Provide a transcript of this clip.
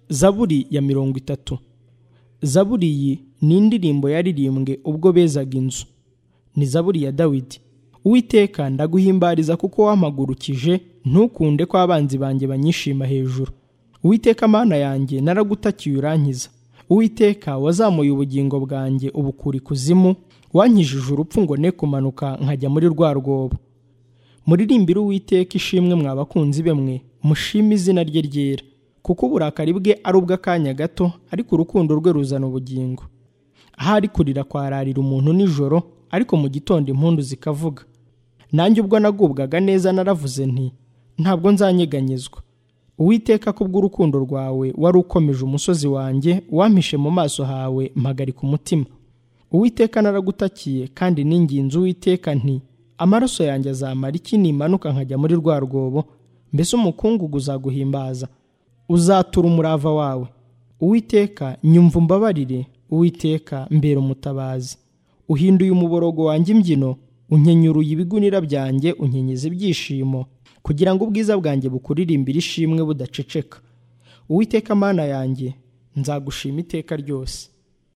zaburi ya mirongo itatu zaburi iyi ni indirimbo yaririmbwe ubwo bezaga inzu ni zaburi ya dawidi uwiteka ndaguhimbariza kuko wampagurukije ntukunde ko abanzi banjye banyishima hejuru uwiteka mana yanjye naragutakiye urankiza uwiteka wazamuye ubugingo bwanjye ubukura ikuzimu wankijije urupfu ngo ne kumanuka nkajya muri rwa rwobo muririmbire uwiteka ishimwe mwa bakunzi be mwe mushime izina rye ryera kuko uburakari bwe ari ubw'akanya gato ariko urukundo rwe ruzana ubugingo ahari kurira kwararira umuntu nijoro ariko mu gitondo impundu zikavuga nanjye ubwo nagubwaga neza naravuze nti ntabwo nzanyeganyezwa uwiteka kubw'urukundo rwawe wari ukomeje umusozi wanjye wampishe mu maso hawe mpagarika umutima uwiteka naragutakiye kandi n'inginzi uwiteka nti amaraso yanjye azamara iki nimanuka nkajya muri rwa rwobo mbese umukungugu uzaguhimbaza uzatura umurava wawe uwiteka nyumva umbabarire uwiteka mbera umutabazi uhinduye umuborogo wanjye imbyino unyenyuruye ibigunira byanjye unyenyeza ibyishimo kugira ngo ubwiza bwanjye bukuririmbire ishimwe budaceceka uwiteka mana yanjye nzagushima iteka ryose